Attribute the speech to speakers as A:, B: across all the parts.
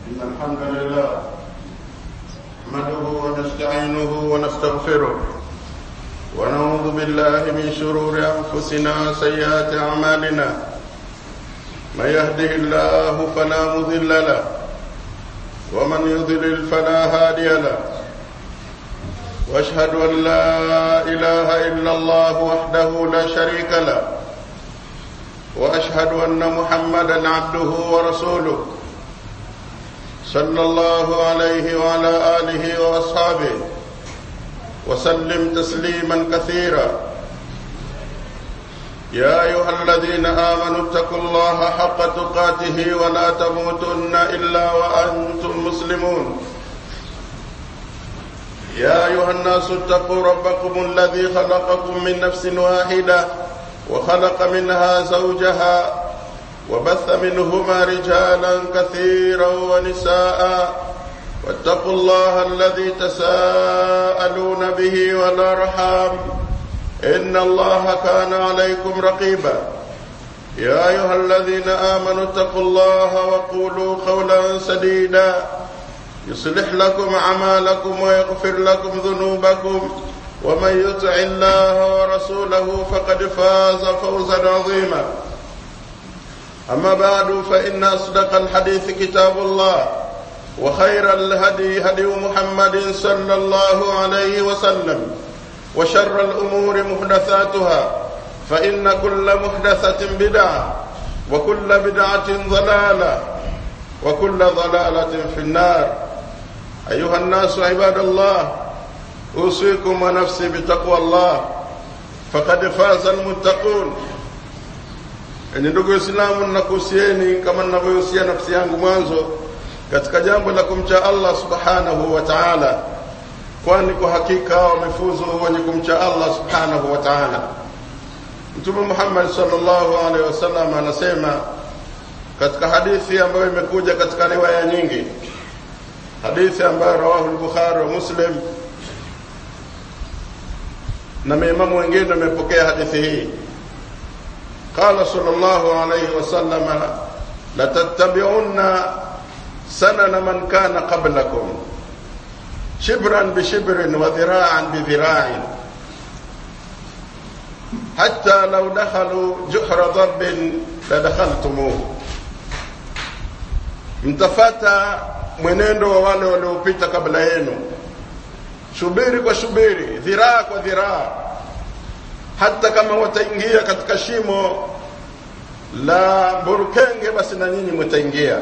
A: إن الحمد لله نحمده ونستعينه ونستغفره ونعوذ بالله من شرور أنفسنا وسيئات أعمالنا من يهده الله فلا مضل له ومن يضلل فلا هادي له واشهد ان لا اله الا الله وحده لا شريك له واشهد ان محمدا عبده ورسوله صلى الله عليه وعلى اله واصحابه وسلم تسليما كثيرا يا ايها الذين امنوا اتقوا الله حق تقاته ولا تموتن الا وانتم مسلمون يا ايها الناس اتقوا ربكم الذي خلقكم من نفس واحده وخلق منها زوجها وبث منهما رجالا كثيرا ونساء واتقوا الله الذي تساءلون به والارحام ان الله كان عليكم رقيبا يا ايها الذين امنوا اتقوا الله وقولوا قولا سديدا يصلح لكم اعمالكم ويغفر لكم ذنوبكم ومن يطع الله ورسوله فقد فاز فوزا عظيما اما بعد فان اصدق الحديث كتاب الله وخير الهدي هدي محمد صلى الله عليه وسلم وشر الامور محدثاتها فان كل محدثه بدعه وكل بدعه ضلاله وكل ضلاله في النار ايها الناس عباد الله اوصيكم ونفسي بتقوى الله فقد فاز المتقون ni ndugu waislamu ninakuhusieni kama ninavyohusia nafsi yangu mwanzo katika jambo la kumcha allah subhanahu wa taala kwani kwa hakika wamefuzu wenye kumcha allah subhanahu wa taala mtume muhammad salllahu alaihi wasallam anasema katika hadithi ambayo imekuja katika riwaya nyingi hadithi ambayo rawahu lbukhari wa muslim na maimamu wengine wamepokea hadithi hii قال صلى الله عليه وسلم لتتبعن سنن من كان قبلكم شبرا بشبر وذراعا بذراع حتى لو دخلوا جحر ضب لدخلتموه mtafata mwenendo wa wale waliopita kabla yenu shubiri kwa shubiri dhiraa kwa dhiraa hata kama wataingia katika shimo la burukenge basi na nyinyi mtaingia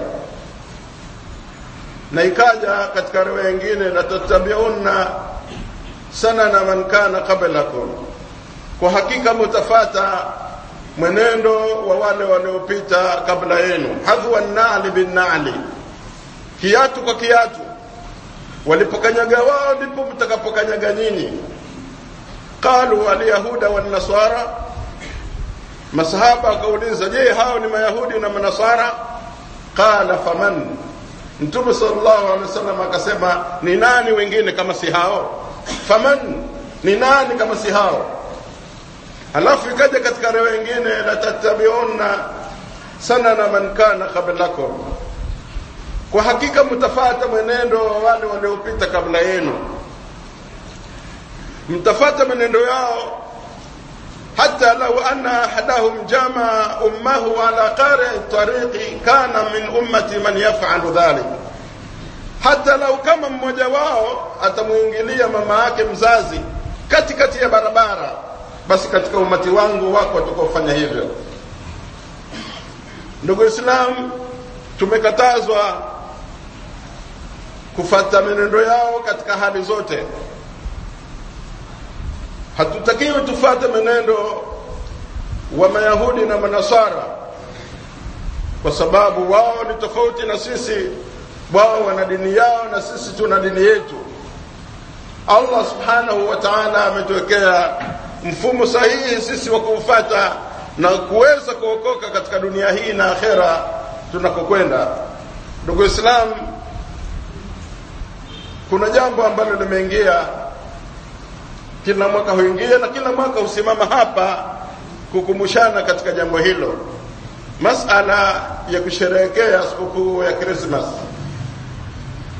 A: na ikaja katika riwaya nyingine latatabiunna sanana man kana qablakum kwa hakika mutafata mwenendo wa wale waliopita kabla yenu hadhwa nali binnali kiatu kwa kiatu walipokanyaga wao ndipo mtakapokanyaga nyinyi qalu alyahuda wannasara masahaba wakauliza je hao ni mayahudi na manasara qala faman mtume sallallahu alaihi wasallam akasema ni nani wengine kama si hao faman ni nani kama si hao halafu ikaja katika riwaya nyingine la tattabiuna sanana man kana qablakum kwa hakika mtafata mwenendo wa wale waliopita kabla yenu mtafata mwenendo yao hata lau anna ahadahum jamaa ummahu ala qari tariqi kana min ummati man yafalu dhalik hata lau kama mmoja wao atamwingilia mama yake mzazi katikati ya barabara basi katika umati wangu wako watakaofanya hivyo ndugu islam tumekatazwa kufata menendo yao katika hali zote hatutakiwi tufate menendo wa mayahudi na manasara kwa sababu wao ni tofauti na sisi wao wana dini yao na sisi tuna dini yetu allah subhanahu wa taala ametuwekea mfumo sahihi sisi wa kuufata na kuweza kuokoka katika dunia hii na akhera tunakokwenda ndugu islam kuna jambo ambalo limeingia kila mwaka huingia na kila mwaka husimama hapa kukumbushana katika jambo hilo masala ya kusherehekea sikukuu ya krismas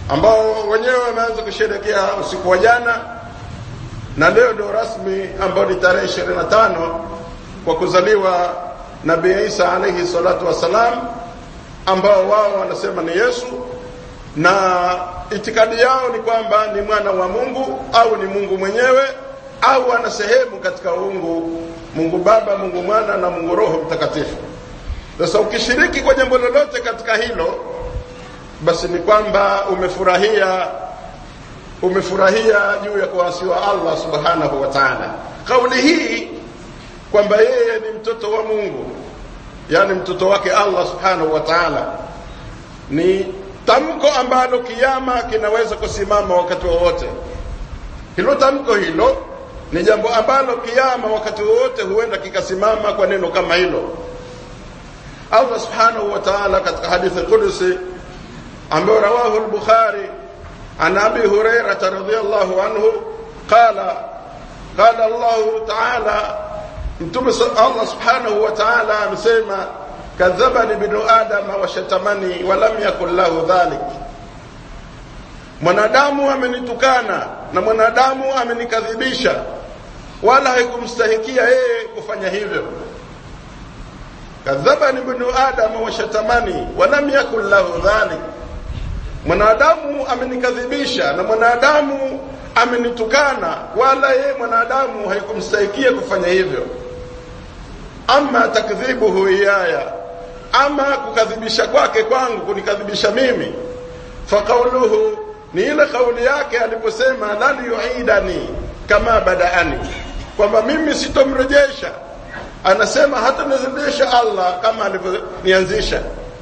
A: ambao wenyewe wameanza kusherekea usiku wa jana na leo ndio rasmi ambao ni tarehe 25 kwa kuzaliwa Nabii Isa alayhi salatu wassalam ambao wao wanasema ni Yesu na itikadi yao ni kwamba ni mwana wa Mungu au ni Mungu mwenyewe au ana sehemu katika uungu Mungu Baba, Mungu Mwana na Mungu Roho Mtakatifu. Sasa ukishiriki kwa jambo lolote katika hilo, basi ni kwamba umefurahia umefurahia juu ya kuasiwa Allah subhanahu wa ta'ala. Kauli hii kwamba yeye ni mtoto wa Mungu, yani mtoto wake Allah subhanahu wa ta'ala, ni tamko ambalo kiama kinaweza kusimama wakati wowote. Hilo tamko hilo ni jambo ambalo kiama wakati wowote huenda kikasimama kwa neno kama hilo. Allah subhanahu wa ta'ala katika hadithi qudusi ambayo rawahu al-Bukhari an Abi Hurairah radhiyallahu anhu qala qala Allah ta'ala mtume Allah subhanahu wa ta'ala amesema kadhabani binu adama wa shatamani wa lam yakul lahu dhalik mwanadamu amenitukana na mwanadamu amenikadhibisha wala haikumstahikia yeye kufanya hivyo kadhabani bnu adama wa shatamani wa lam yakun lahu dhalik mwanadamu amenikadhibisha na mwanadamu amenitukana wala yeye mwanadamu haikumstahikia kufanya hivyo ama takdhibuhu iyaya ama kukadhibisha kwake kwangu kunikadhibisha mimi faqauluhu ni ile kauli yake aliposema lan yuidani kama badaani kwamba mimi sitomrejesha anasema hata nirejesha Allah kama alivyonianzisha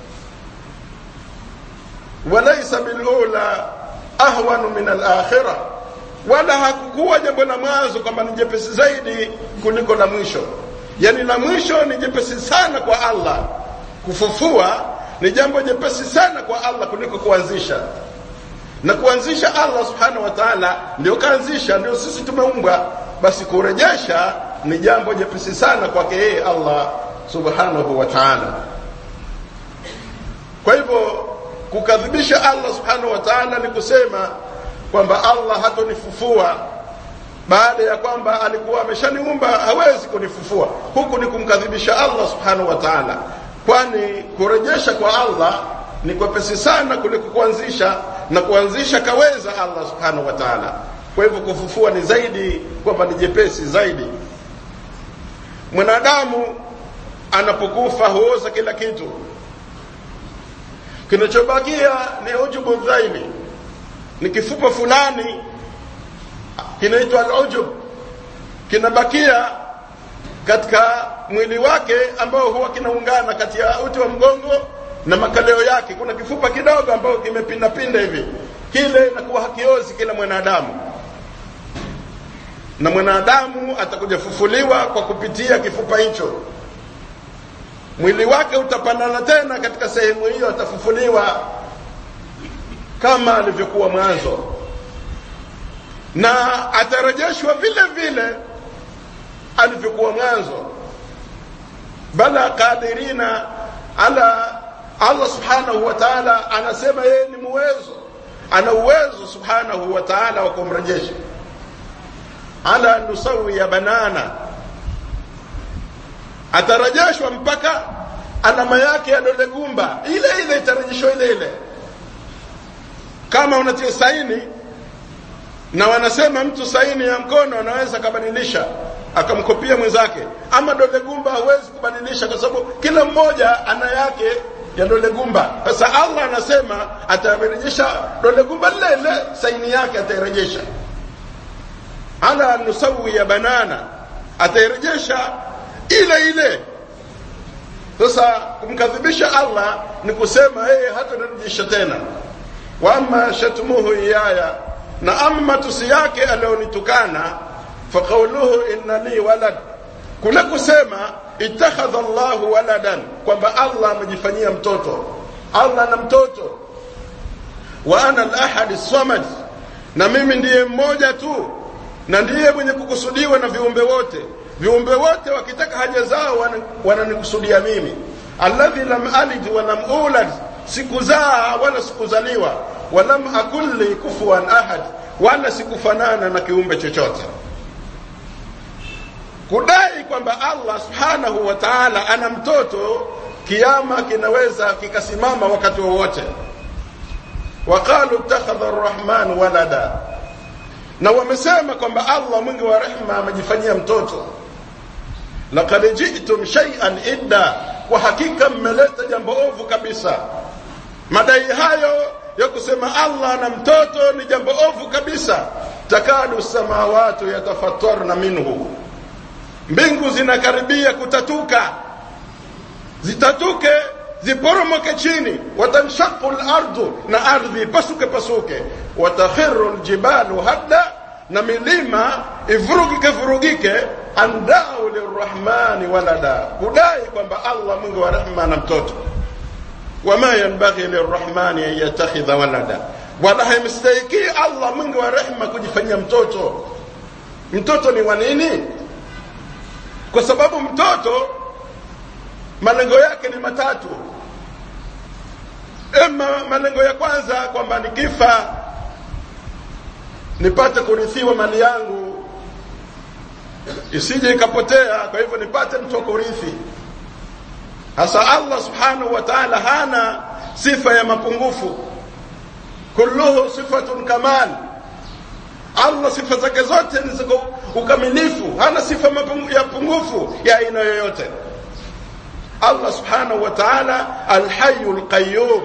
A: walaysa bilula ahwanu min alakhirah wala hakukuwa jambo la mwanzo kwamba ni jepesi zaidi kuliko la mwisho yani la mwisho ni jepesi sana kwa Allah kufufua ni jambo jepesi sana kwa Allah kuliko kuanzisha na kuanzisha Allah subhanahu wa ta'ala ndio kaanzisha ndio sisi tumeumbwa basi kurejesha ni jambo jepesi sana kwake yeye Allah subhanahu wa ta'ala kwa hivyo kukadhibisha Allah subhanahu wa ta'ala ni kusema kwamba Allah hatonifufua baada ya kwamba alikuwa ameshaniumba hawezi kunifufua huku ni kumkadhibisha Allah subhanahu wa ta'ala kwani kurejesha kwa Allah ni kwepesi sana kuliko kuanzisha na kuanzisha kaweza Allah subhanahu wa ta'ala kwa hivyo kufufua ni zaidi kwamba ni jepesi zaidi mwanadamu anapokufa huoza kila kitu kinachobakia ni ujubu dhaili ni kifupa fulani kinaitwa al-ujub kinabakia katika mwili wake ambao huwa kinaungana kati ya uti wa mgongo na makaleo yake kuna kifupa kidogo ambao kimepinda pinda hivi kile inakuwa hakiozi kila mwanadamu na mwanadamu atakuja fufuliwa kwa kupitia kifupa hicho mwili wake utapandana tena katika sehemu hiyo atafufuliwa kama alivyokuwa mwanzo na atarejeshwa vile vile alivyokuwa mwanzo bala qadirina ala Allah subhanahu wa ta'ala anasema yeye ni muwezo ana uwezo subhanahu wa ta'ala wa kumrejesha ala nusawiya banana atarejeshwa mpaka alama yake ya dole gumba ile ile itarejeshwa ile ile kama unatia saini na wanasema mtu saini ya mkono anaweza akabadilisha akamkopia mwenzake ama dole gumba hawezi kubadilisha kwa sababu kila mmoja ana yake ya dole gumba sasa Allah anasema atarejesha dole gumba lile lile saini yake atairejesha ala nusawi ya banana atairejesha ile ile sasa kumkadhibisha Allah ni kusema yeye hatarejesha tena wa amma shatmuhu iyaya na amma tusi yake alionitukana fa qawluhu inna li walad kule kusema ittakhadha Allahu waladan kwamba Allah amejifanyia mtoto Allah na mtoto wa ana al-ahad as-samad na mimi ndiye mmoja tu na ndiye mwenye kukusudiwa na viumbe wote viumbe wote wakitaka haja zao wananikusudia mimi alladhi lam alid wa lam ulad sikuzaa wala sikuzaliwa walam akun li kufuwan ahad wala sikufanana na kiumbe chochote kudai kwamba allah subhanahu wa taala ana mtoto kiama kinaweza kikasimama wakati wowote waqalu ittakhadha arrahman walada na wamesema kwamba allah mwingi wa rehma amejifanyia mtoto laqad ji'tum shay'an idda kwa hakika mmeleta jambo ovu kabisa madai hayo ya kusema allah na mtoto ni jambo ovu kabisa takadu samawatu yatafattarna minhu mbingu zinakaribia kutatuka zitatuke ziporomoke chini watanshaqu lardu na ardhi pasuke pasuke watakhiru ljibalu hadda na milima ivurugike vurugike andau lirrahmani walada kudai kwamba allah mwingi wa rehma na mtoto wama yanbaghi lirrahmani an yatakhidha walada wala haimstahikii allah mwingi wa rehma kujifanyia mtoto mtoto ni wa nini kwa sababu mtoto malengo yake ni matatu ema malengo ya kwanza kwamba nikifa nipate kurithiwa mali yangu isije ikapotea kwa hivyo nipate mtu wa kurithi hasa allah subhanahu wa taala hana sifa ya mapungufu kulluhu sifatun kamal allah sifa zake zote ni za ukamilifu hana sifa ya pungufu ya aina yoyote allah subhanahu wa taala alhayu lqayum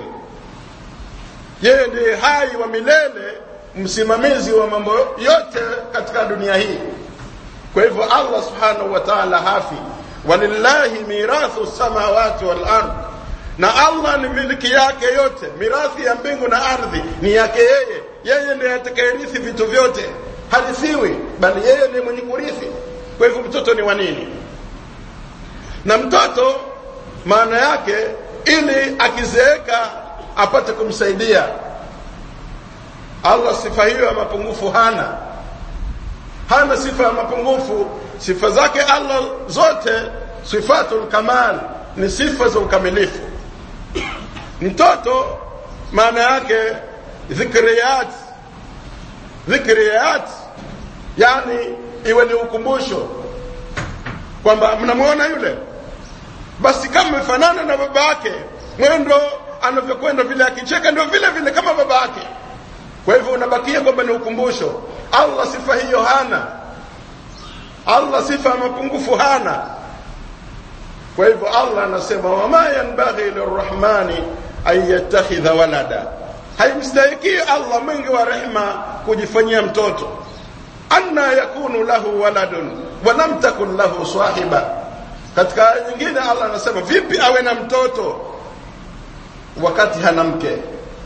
A: yeye ndiye hai wa milele msimamizi wa mambo yote katika dunia hii kwa hivyo allah subhanahu wa taala hafi walillahi mirathu samawati wal ard na allah ni miliki yake yote mirathi ya mbingu na ardhi ni yake yeye yeye ndiye atakayerithi vitu vyote harithiwi bali yeye ndiye mwenye kurithi kwa hivyo mtoto ni wa nini na mtoto maana yake ili akizeeka apate kumsaidia allah sifa hiyo ya mapungufu hana hana sifa ya mapungufu sifa zake allah zote sifatul kamal ni sifa za ukamilifu mtoto maana yake dhikriyat dhikriyat yani iwe ni ukumbusho kwamba mnamwona yule basi kama amefanana na baba yake mwendo anavyokwenda vile akicheka ndio vile vile kama baba yake kwa hivyo unabakia kwamba ni ukumbusho allah sifa hiyo hana allah sifa ya mapungufu hana kwa hivyo allah anasema wama yanbaghi lirrahmani an yattakhidha walada haimstahikii allah mwingi wa rehma kujifanyia mtoto anna yakunu lahu waladun walam takun lahu sahiba katika aya nyingine allah anasema vipi awe na mtoto wakati hana mke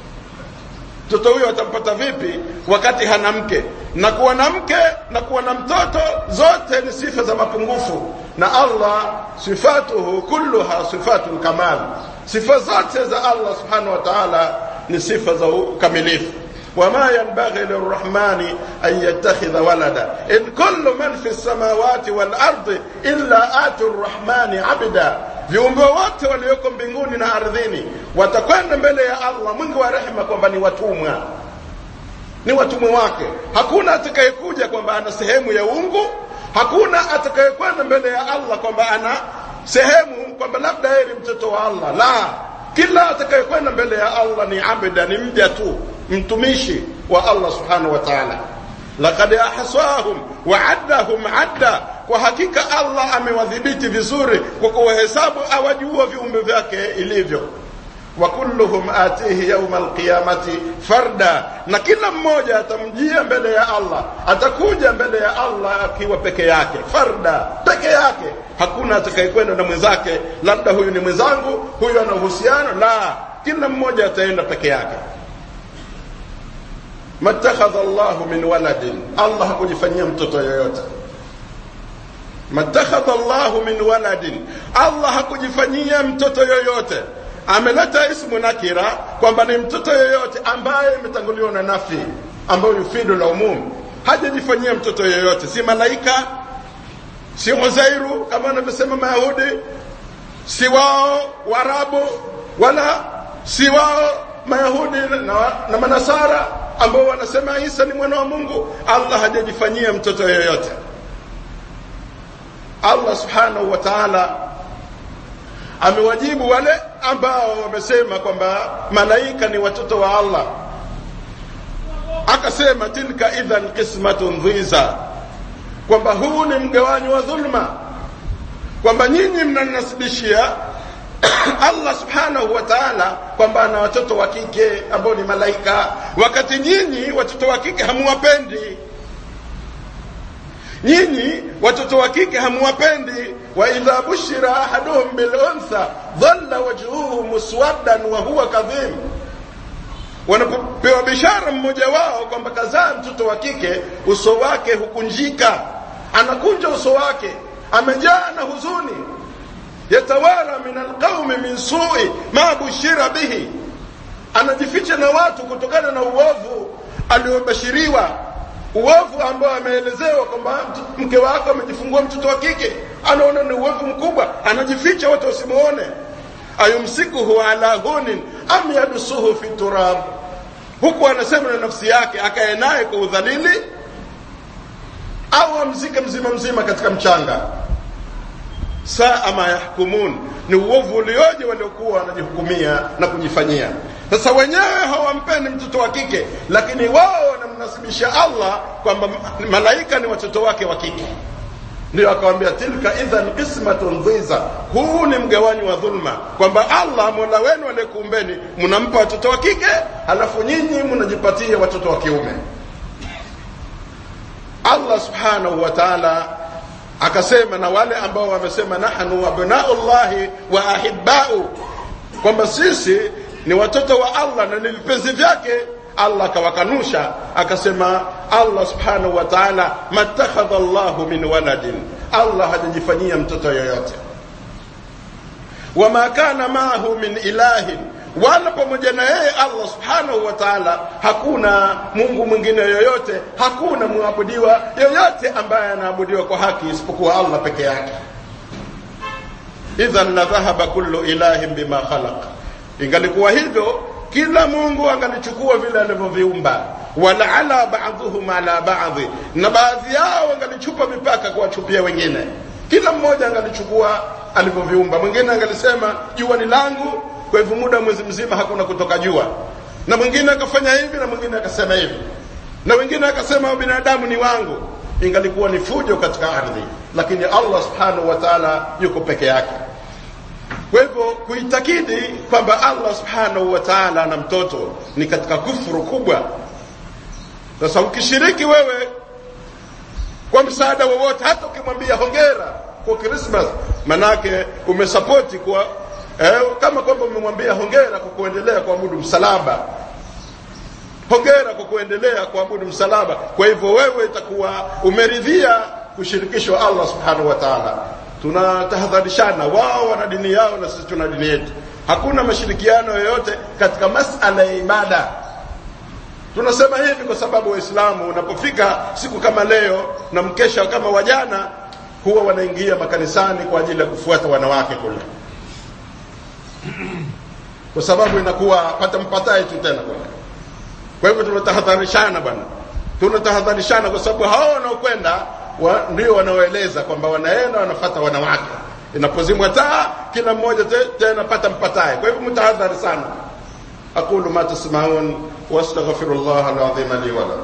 A: mtoto huyo atampata vipi wakati hana mke na kuwa na mke na kuwa na mtoto zote ni sifa za mapungufu na allah sifatuhu kulluha sifatu lkamal sifa zote za allah subhanahu wa taala ni sifa za ukamilifu وما ينبغي للرحمن أن يتخذ ولدا إن كل من في السماوات والأرض إلا آتوا الرحمن عبدا viumbe wote walioko mbinguni na ardhini watakwenda mbele ya allah mwingi wa rehema kwamba ni watumwa ni watumwa wake hakuna atakayekuja kwamba ana sehemu ya ungu hakuna atakayekwenda mbele ya allah kwamba ana sehemu kwamba labda yeye ni mtoto wa allah la kila atakayekwenda mbele ya allah ni abda ni mja tu mtumishi wa allah subhanahu wa taala laqad ahsahum wa addahum adda kwa hakika allah amewadhibiti vizuri kwa kuwahesabu awajua viumbe vyake ilivyo wa kulluhum atihi yauma alqiyamati farda na kila mmoja atamjia mbele ya allah atakuja mbele ya allah akiwa peke yake farda peke yake hakuna atakayekwenda na mwenzake labda huyu ni mwenzangu huyu ana uhusiano la kila mmoja ataenda peke yake matakhadha llahu min waladin allah hakujifanyia mtoto yoyote matakhadha llahu min waladin allah hakujifanyia mtoto yoyote ameleta ismu nakira kwamba ni mtoto yoyote ambaye imetanguliwa na nafi ambayo yufidu la umum hajajifanyia mtoto yoyote si malaika si uzairu kama wanavyosema mayahudi si wao warabu wala si wao mayahudi na, na manasara ambao wanasema isa ni mwana wa mungu allah hajajifanyia mtoto yoyote allah subhanahu wa taala amewajibu wale ambao wamesema kwamba malaika ni watoto wa allah akasema tilka idhan qismatun dhiza kwamba huu ni mgawanyo wa dhulma kwamba nyinyi mnanasibishia allah subhanahu wa taala kwamba ana watoto wa kike ambao ni malaika wakati nyinyi watoto wa kike hamuwapendi nyinyi watoto wa kike hamuwapendi wa idha bushira ahaduhum biluntha dhalla wajhuhu muswaddan wa huwa kadhim wanapopewa bishara mmoja wao kwamba kazaa mtoto wa kike uso wake hukunjika anakunja uso wake amejaa na huzuni yatawara min alqaumi min sui ma bushira bihi anajificha na watu kutokana na uovu aliobashiriwa uovu ambao ameelezewa kwamba mke wako amejifungua mtoto wa kike anaona ni uovu mkubwa anajificha watu wasimuone ayumsikuhu ala hunin am yadusuhu fi turab huku anasema na nafsi yake akae naye kwa udhalili au amzike mzima mzima katika mchanga saa ma yahkumun ni uovu ulioje waliokuwa wanajihukumia na kujifanyia sasa wenyewe hawampendi mtoto wa kike lakini wao wanamnasibisha allah kwamba malaika ni watoto wake wa kike ndio akawambia tilka idhan qismatun dhiza huu ni mgawanyi wa dhulma kwamba allah mola wenu aliyekuumbeni mnampa watoto wa kike halafu nyinyi mnajipatia watoto wa kiume allah subhanahu wa taala akasema na wale ambao wamesema nahnu abnaullahi wa ahibau kwamba sisi ni watoto wa allah na ni vipenzi vyake allah akawakanusha akasema allah subhanahu wa taala matakhadha llahu min waladin allah hajajifanyia mtoto yoyote wama kana maahu min ilahin wala pamoja na yeye allah subhanahu wa taala hakuna mungu mwingine yoyote hakuna mwabudiwa yoyote ambaye anaabudiwa kwa haki isipokuwa allah peke yake idhan la dhahaba kullu ilahin bima khalaq ingalikuwa hivyo kila mungu angalichukua vile alivyoviumba walaala baadhuhum ala baadhi na baadhi yao wangalichupa mipaka kuwachupia wengine kila mmoja angalichukua alivyoviumba mwingine angalisema jua ni langu kwa hivyo muda mwezi mzima hakuna kutoka jua na mwingine akafanya hivi na mwingine akasema hivi na wengine akasema binadamu ni wangu ingalikuwa ni fujo katika ardhi lakini allah subhanahu wa taala yuko peke yake kwa hivyo kuitakidi kwamba allah subhanahu wa taala ana mtoto ni katika kufuru kubwa sasa ukishiriki wewe kwa msaada wowote hata ukimwambia hongera kwa krismas manake umesapoti kwa eh, kama kwamba umemwambia hongera kwa kuendelea kuabudu msalaba hongera kwa kuendelea kuabudu msalaba kwa hivyo wewe itakuwa umeridhia kushirikishwa allah subhanahu wa taala tunatahadharishana wao wana dini yao na sisi tuna dini yetu hakuna mashirikiano yoyote katika masala ya ibada tunasema hivi kwa sababu waislamu unapofika siku kama leo na mkesha kama wajana huwa wanaingia makanisani kwa ajili ya kufuata wanawake kule kwa sababu inakuwa pata mpatae tu tena kule kwa hivyo tunatahadharishana bwana tunatahadharishana kwa sababu hao wanaokwenda wa, ndio wanaoeleza kwamba wanaenda wanafata wanawake inapozimwa taa kila mmoja te, tena pata mpatae kwa hivyo mtahadhari sana aqulu ma tasmaun wastaghfiru llah alazima li walakum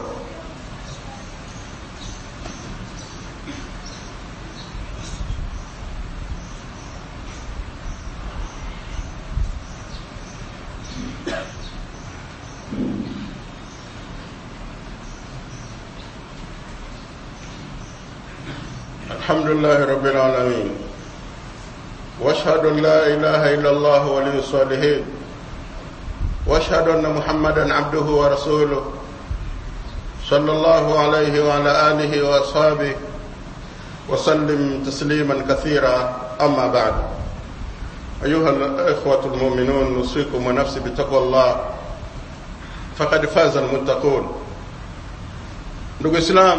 A: الحمد لله رب العالمين واشهد ان لا اله الا الله ولي الصالحين واشهد ان محمدا عبده ورسوله صلى الله عليه وعلى اله واصحابه وسلم تسليما كثيرا اما بعد ايها الاخوه المؤمنون نوصيكم ونفسي بتقوى الله فقد فاز المتقون ndugu islam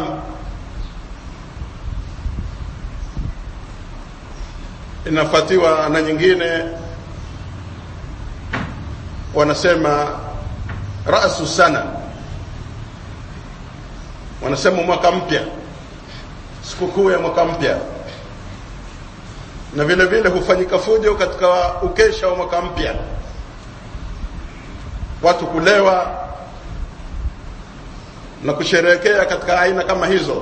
A: inafuatiwa na nyingine wanasema rasu sana wanasema mwaka mpya sikukuu ya mwaka mpya na vile vile hufanyika fujo katika ukesha wa mwaka mpya watu kulewa na kusherehekea katika aina kama hizo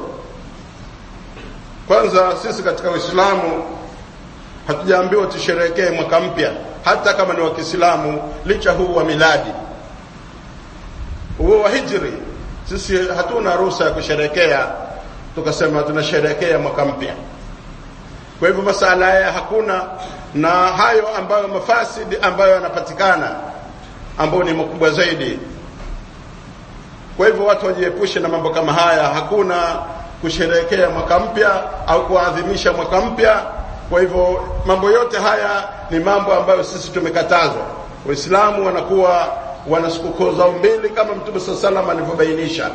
A: kwanza sisi katika uislamu hatujaambiwa tusherehekee mwaka mpya hata kama ni wa kiislamu licha huu wa miladi huo wa hijri sisi hatuna ruhusa ya kusherehekea tukasema tunasherehekea mwaka mpya kwa hivyo masala haya hakuna na hayo ambayo mafasidi ambayo yanapatikana ambayo ni makubwa zaidi kwa hivyo watu wajiepushe na mambo kama haya hakuna kusherehekea mwaka mpya au kuadhimisha mwaka mpya kwa hivyo mambo yote haya ni mambo ambayo sisi tumekatazwa waislamu wanakuwa wana sikukuu zao mbili kama mtume saa salam alivyobainisha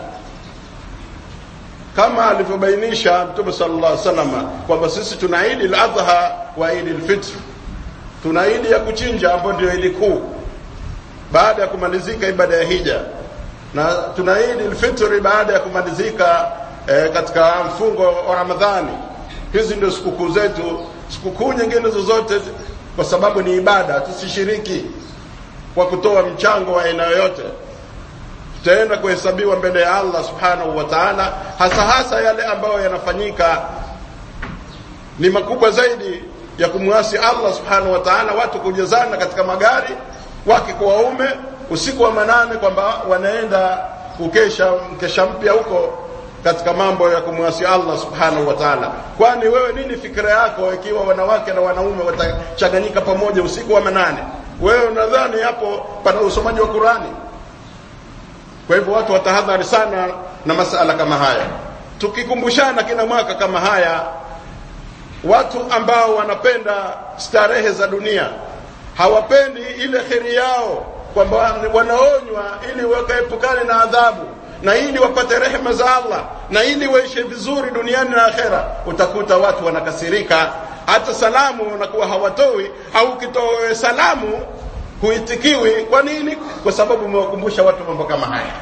A: kama alivyobainisha mtume sallallahu alaihi wasallam kwamba sisi tuna idi al-adha wa idi al-fitr tuna idi ya kuchinja ambayo ndio idi kuu baada ya kumalizika ibada ya hija na tuna idi al-fitr baada ya kumalizika eh, katika mfungo wa Ramadhani hizi ndio sikukuu zetu sikukuu nyingine zozote kwa sababu ni ibada tusishiriki kwa kutoa mchango wa aina yoyote tutaenda kuhesabiwa mbele ya Allah subhanahu wa ta'ala hasa hasa yale ambayo yanafanyika ni makubwa zaidi ya kumwasi Allah subhanahu wa ta'ala watu kujazana katika magari wake kwa waume usiku wa manane kwamba wanaenda kukesha mkesha mpya huko katika mambo ya kumwasi Allah subhanahu wa ta'ala kwani wewe nini fikra yako ikiwa wanawake na wanaume watachanganyika pamoja usiku wa manane wewe unadhani hapo pana usomaji wa Qurani kwa hivyo watu watahadhari sana na masala kama haya tukikumbushana kila mwaka kama haya watu ambao wanapenda starehe za dunia hawapendi ile kheri yao kwamba wanaonywa ili wakaepukane na adhabu na ili wapate rehema za Allah na ili waishi vizuri duniani na akhera utakuta watu wanakasirika hata salamu wanakuwa hawatoi au kitoe salamu huitikiwi kwa nini kwa sababu umewakumbusha watu mambo kama haya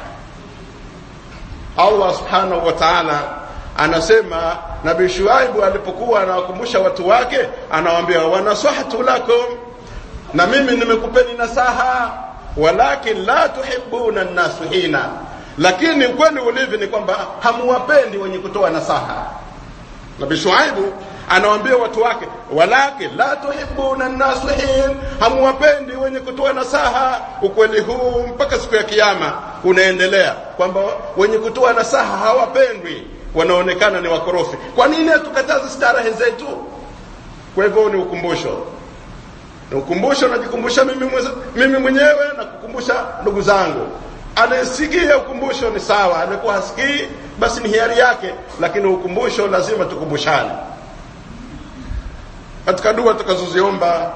A: Allah subhanahu wa ta'ala anasema nabii Shuaibu alipokuwa anawakumbusha watu wake anawaambia wanasahatu lakum na mimi nimekupeni nasaha walakin la tuhibbuna an-nasihina lakini ukweli ulivyo ni kwamba hamuwapendi wenye kutoa nasaha nabii Shuaibu anawaambia watu wake walakin la tuhibbuna nasihin hamuwapendi wenye kutoa nasaha ukweli huu mpaka siku ya kiyama unaendelea kwamba wenye kutoa nasaha hawapendwi wanaonekana ni wakorofi kwa nini hatukataze starehe zetu kwa hivyo ni ukumbusho ni ukumbusho najikumbusha mimi, mimi mwenyewe na kukumbusha ndugu zangu anayesikia ukumbusho ni sawa alikuwa hasikii basi ni hiari yake lakini ukumbusho lazima tukumbushane katika dua tutakazoziomba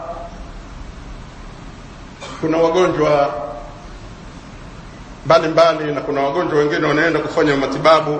A: kuna wagonjwa mbalimbali na kuna wagonjwa wengine wanaenda kufanya matibabu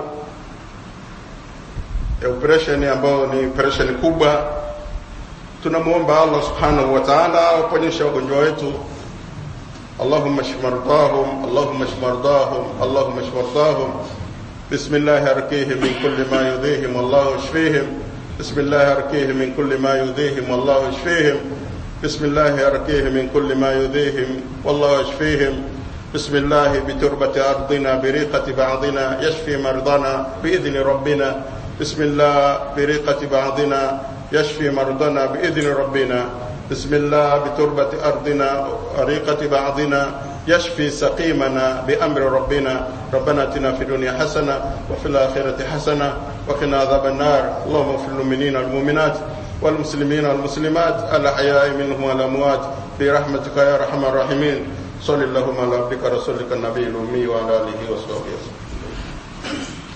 A: ya operation ambayo ni operation kubwa tunamuomba Allah subhanahu wa ta'ala awaponyeshe wagonjwa wetu اللهم اشف مرضاهم اللهم اشف مرضاهم اللهم اشف مرضاهم بسم الله ارقيهم من كل ما يؤذيهم والله اشفيهم بسم الله ارقيهم من كل ما يؤذيهم والله اشفيهم بسم الله ارقيهم من كل ما يؤذيهم والله اشفيهم بسم الله بتربة أرضنا بريقة بعضنا يشفي مرضنا بإذن ربنا بسم الله بريقة بعضنا يشفي مرضنا بإذن ربنا بسم الله بتربة أرضنا وريقة بعضنا يشفي سقيمنا بأمر ربنا ربنا اتنا في الدنيا حسنة وفي الآخرة حسنة وقنا عذاب النار اللهم اغفر للمؤمنين والمؤمنات والمسلمين والمسلمات الأحياء منهم والأموات برحمتك يا أرحم الراحمين صل اللهم على عبدك رسولك النبي الأمي وعلى آله وصحبه وسلم